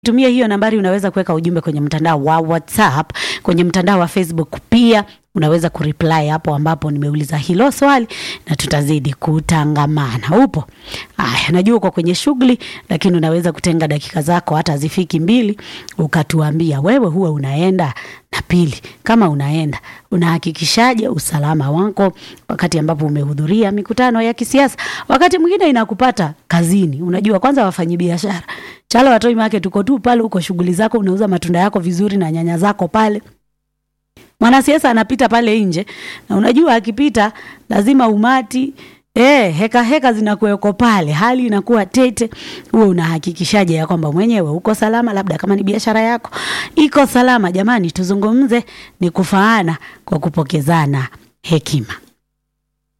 tumia hiyo nambari, unaweza kuweka ujumbe kwenye mtandao wa WhatsApp, kwenye mtandao wa Facebook pia unaweza kureply hapo ambapo nimeuliza hilo swali na tutazidi kutangamana. Upo? Aya, najua uko kwenye shughuli, lakini unaweza kutenga dakika zako hata zifiki mbili, ukatuambia wewe huwa unaenda na pili, kama unaenda unahakikishaje usalama wako wakati ambapo umehudhuria mikutano ya kisiasa. Wakati mwingine inakupata kazini, unajua kwanza wafanyi biashara Chalo Watoi Market, uko tu pale, uko shughuli zako, unauza matunda yako vizuri na nyanya zako pale mwanasiasa anapita pale nje, na unajua akipita lazima umati eh, heka heka zinakuweko pale, hali inakuwa tete. Huwe unahakikishaje ya kwamba mwenyewe uko salama, labda kama ni biashara yako iko salama? Jamani, tuzungumze ni kufaana kwa kupokezana hekima.